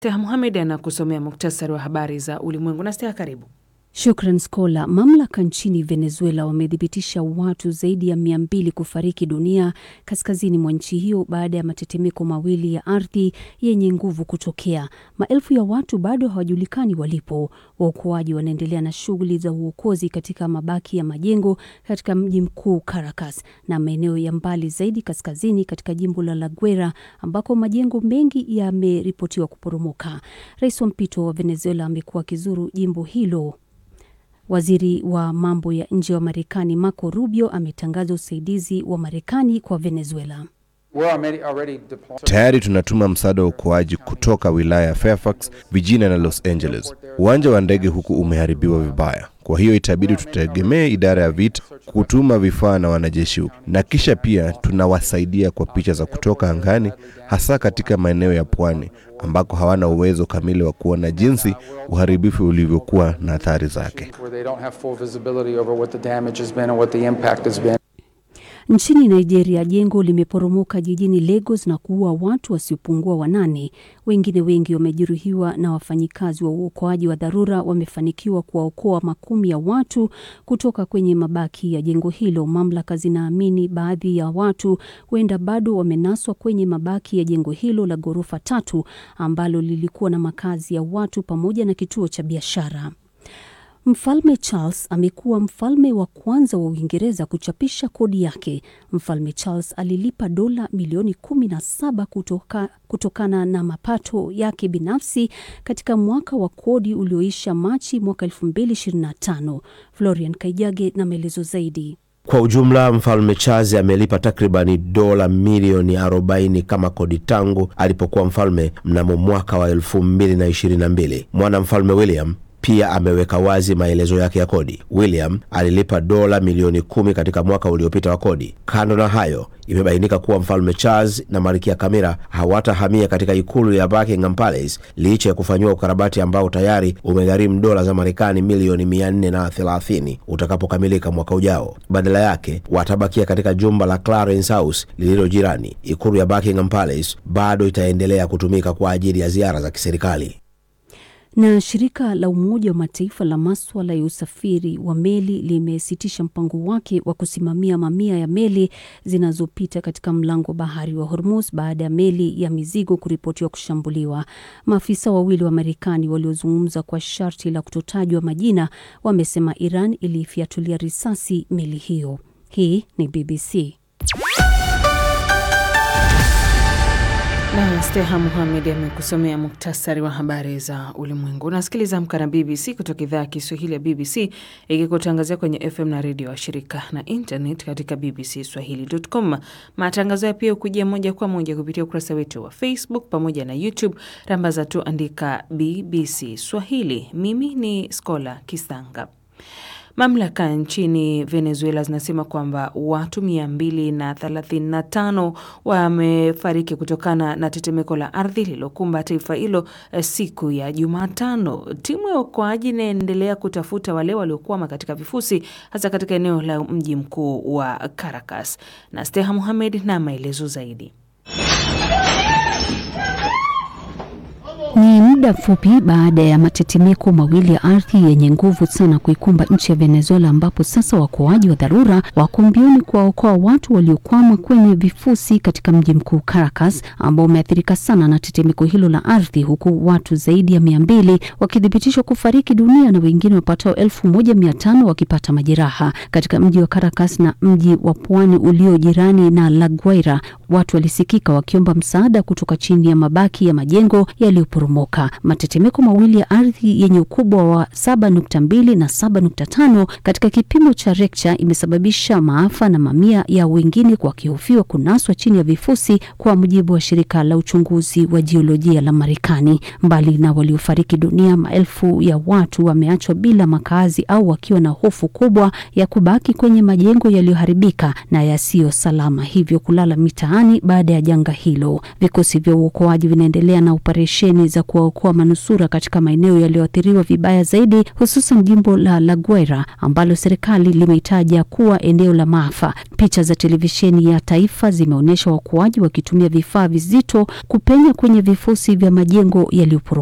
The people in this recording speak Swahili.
Steha Muhamed anakusomea muktasari wa habari za ulimwengu. Na Steha, karibu. Shukran Skola. Mamlaka nchini Venezuela wamethibitisha watu zaidi ya mia mbili kufariki dunia kaskazini mwa nchi hiyo baada ya matetemeko mawili ya ardhi yenye nguvu kutokea. Maelfu ya watu bado hawajulikani walipo. Waokoaji wanaendelea na shughuli za uokozi katika mabaki ya majengo katika mji mkuu Caracas na maeneo ya mbali zaidi kaskazini katika jimbo la La Guera ambako majengo mengi yameripotiwa kuporomoka. Rais wa mpito wa Venezuela amekuwa akizuru jimbo hilo. Waziri wa mambo ya nje wa Marekani Marco Rubio ametangaza usaidizi wa Marekani kwa Venezuela. Tayari tunatuma msaada wa uokoaji kutoka wilaya ya Fairfax, Virginia na Los Angeles. Uwanja wa ndege huku umeharibiwa vibaya, kwa hiyo itabidi tutegemee idara ya vita kutuma vifaa na wanajeshi huku, na kisha pia tunawasaidia kwa picha za kutoka angani, hasa katika maeneo ya pwani ambako hawana uwezo kamili wa kuona jinsi uharibifu ulivyokuwa na athari zake. Nchini Nigeria, jengo limeporomoka jijini Lagos na kuua watu wasiopungua wanane. Wengine wengi wamejeruhiwa, na wafanyikazi wa uokoaji wa dharura wamefanikiwa kuwaokoa makumi ya watu kutoka kwenye mabaki ya jengo hilo. Mamlaka zinaamini baadhi ya watu huenda bado wamenaswa kwenye mabaki ya jengo hilo la ghorofa tatu ambalo lilikuwa na makazi ya watu pamoja na kituo cha biashara. Mfalme Charles amekuwa mfalme wa kwanza wa Uingereza kuchapisha kodi yake. Mfalme Charles alilipa dola milioni 17 kutoka, kutokana na mapato yake binafsi katika mwaka wa kodi ulioisha Machi mwaka 2025. Florian Kaijage na maelezo zaidi. Kwa ujumla mfalme Charles amelipa takribani dola milioni 40 kama kodi tangu alipokuwa mfalme mnamo mwaka wa 2022. Mwana mfalme William pia ameweka wazi maelezo yake ya kodi. William alilipa dola milioni kumi katika mwaka uliopita wa kodi. Kando na hayo, imebainika kuwa mfalme Charles na malkia Camilla hawatahamia katika ikulu ya Buckingham Palace licha ya kufanyiwa ukarabati ambao tayari umegharimu dola za Marekani milioni mia nne na thelathini utakapokamilika mwaka ujao. Badala yake watabakia katika jumba la Clarence House lililo jirani. Ikulu ya Buckingham Palace bado itaendelea kutumika kwa ajili ya ziara za kiserikali na shirika la Umoja wa Mataifa la maswala ya usafiri wa meli limesitisha mpango wake wa kusimamia mamia ya meli zinazopita katika mlango wa bahari wa Hormuz baada ya meli ya mizigo kuripotiwa kushambuliwa. Maafisa wawili wa Marekani waliozungumza kwa sharti la kutotajwa majina wamesema Iran iliifyatulia risasi meli hiyo. Hii ni BBC. Na Steha Muhamed amekusomea muktasari wa habari za ulimwengu. Unasikiliza Amka na BBC kutoka idhaa ya Kiswahili ya BBC ikikutangazia kwenye FM na redio wa shirika na internet katika bbcswahili.com. Matangazo ya pia hukujia moja kwa moja kupitia ukurasa wetu wa Facebook pamoja na YouTube. Rambaza tu andika BBC Swahili. Mimi ni Skola Kisanga. Mamlaka nchini Venezuela zinasema kwamba watu 235 wamefariki kutokana na tetemeko la ardhi lililokumba taifa hilo siku ya Jumatano. Timu ya uokoaji inaendelea kutafuta wale waliokwama katika vifusi, hasa katika eneo la mji mkuu wa Caracas. Na Steha Muhamed na maelezo zaidi. Ni muda mfupi baada ya matetemeko mawili ya ardhi yenye nguvu sana kuikumba nchi ya Venezuela, ambapo sasa waokoaji wa dharura wako mbioni kuwaokoa watu waliokwama kwenye vifusi katika mji mkuu Caracas, ambao umeathirika sana na tetemeko hilo la ardhi, huku watu zaidi ya mia mbili wakithibitishwa kufariki dunia na wengine wapatao elfu moja mia tano wakipata majeraha katika mji wa Caracas na mji wa pwani ulio jirani na La Guaira. Watu walisikika wakiomba msaada kutoka chini ya mabaki ya majengo yaliyoporomoka. Matetemeko mawili ya ardhi yenye ukubwa wa 7.2 na 7.5 katika kipimo cha Richter imesababisha maafa na mamia ya wengine wakihofiwa kunaswa chini ya vifusi, kwa mujibu wa shirika la uchunguzi wa jiolojia la Marekani. Mbali na waliofariki dunia, maelfu ya watu wameachwa bila makazi au wakiwa na hofu kubwa ya kubaki kwenye majengo yaliyoharibika na yasiyo salama, hivyo kulala mitaani baada ya janga hilo. Vikosi vya uokoaji vinaendelea na operesheni za kuwaokoa manusura katika maeneo yaliyoathiriwa vibaya zaidi, hususan jimbo la La Guaira ambalo serikali limeitaja kuwa eneo la maafa. Picha za televisheni ya taifa zimeonyesha waokoaji wakitumia vifaa vizito kupenya kwenye vifusi vya majengo yaliyoporomoka.